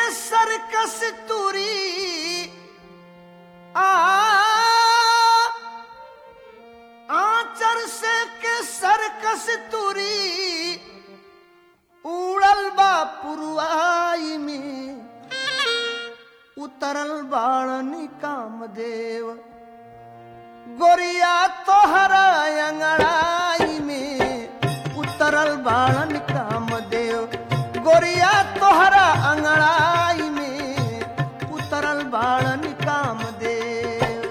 सरकस तुरी आ आचर से के सरकस तुरी उड़ल बा पुरवाई में उतरल बाणनी कामदेव गोरिया तोहरा अंगड़ाई में उतरल बाणन कामदेव गोरिया तोहरा अंगड़ाई में उतरल बाणन कामदेव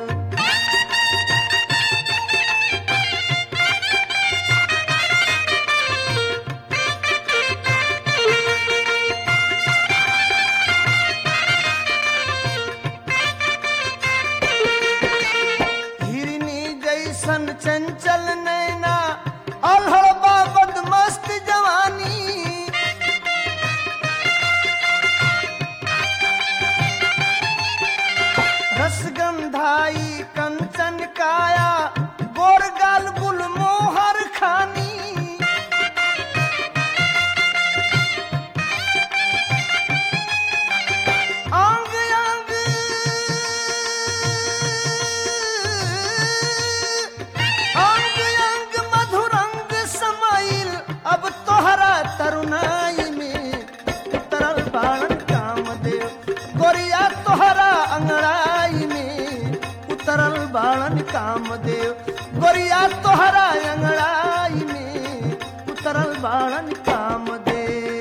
हिरनी जैसन चंचल नैना अलहड़बा बदमस्त जवानी रसगंधाई कंचन काया गोरगाल गुलमोहर खानी अंग अंग अंग अंग मधुरंग समाइल अब तोहरा तरुणाई में उतरल बाणन कामदेव गोरिया तोहरा अंगड़ाई में उतरल बाणन कामदेव गोरिया तोहरा अंगड़ाई में उतरल बाणन कामदेव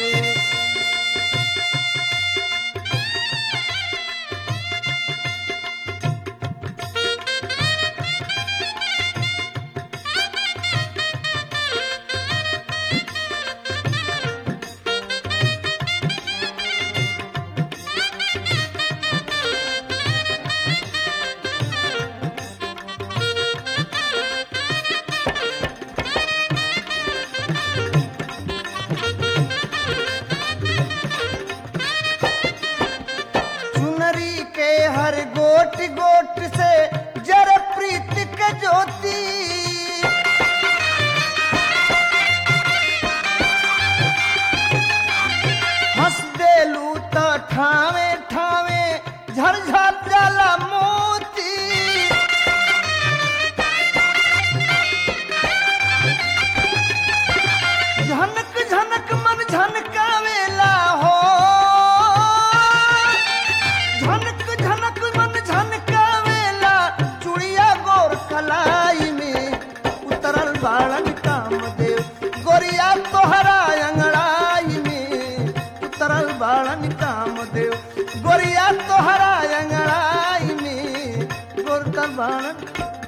चुनरी के हर गोट गोट से जर प्रीत के ज्योति हंस देलू त ठावे ठावे झरझर जाला मोती झनक झनक मन झनकावेला हो झनक झनक मन झनकावेला चुड़िया गोर कलाई में उतरल बाड़न कामदेव गोरिया तोहरा अंगड़ाई में उतरल बाड़न कामदेव गोरिया तोहरा अंगड़ाई में गोरतल बाड़न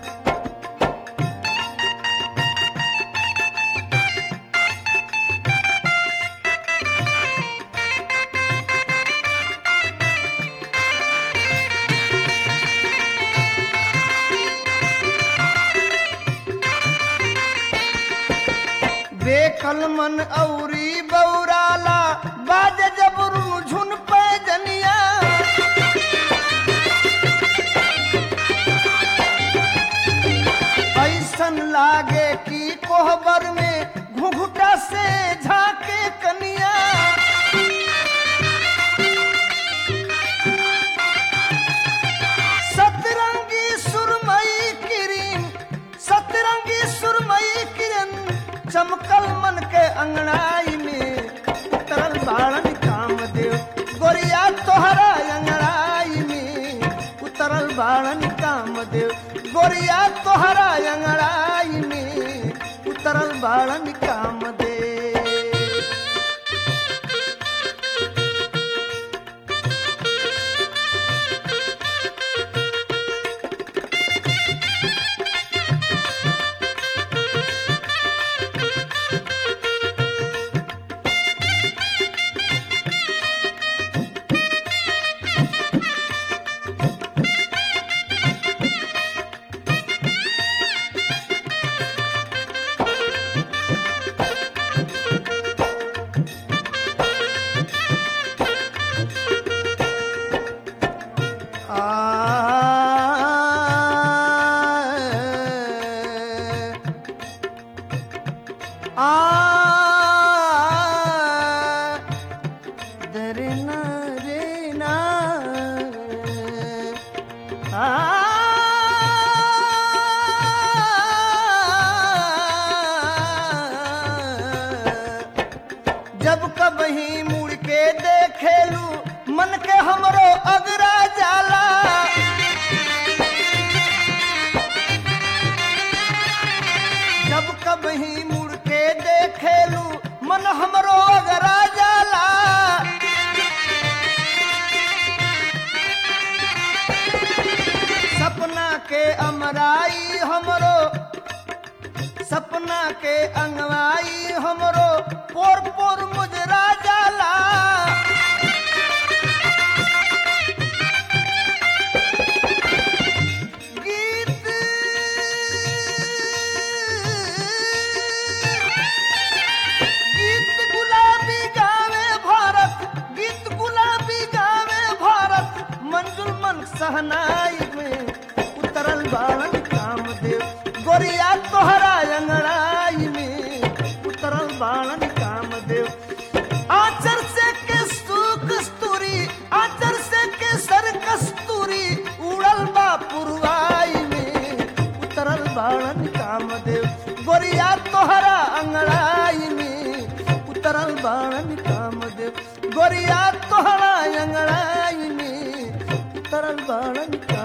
बेकल मन औरी बौराला बाज जबरू झुन पैजनिया ऐसन लागे कि कोहबर में घुघुटा से झाके कनिया सतरंगी सुरमई किरीन सतरंगी सुरमई किरण चमकल मन के अंगड़ाई में उतरल बाड़न कामदेव गोरिया तोहरा अंगड़ाई में उतरल बाड़न कामदेव गोरिया तोहरा अंगड़ाई में उतरल बाड़न कामदेव आ दरे ना रे मन के हमरो अगरा जाला जब कभी मुड़ के देखेलू मन हमरो अगरा जाला सपना के अमराई हमरो सपना के अंगवाई हमरो पोर पोर मुजरा जाला गीत गीत गुलाबी गावे भारत गीत गुलाबी गावे भारत मंजुल मन सहनाई में उतरल बाण कामदेव गोरिया तोहरा अंगड़ाई में उतरल बाण कामदेव आचर से केसु कस्तूरी आचर से केसर कस्तूरी उड़ल बा पुरवाई में उतरल बाणन कामदेव गोरिया तोहरा अंगड़ाई में उतरल बाणन कामदेव गोरिया तोहरा अंगड़ाई में उतरल बाणन कामदेव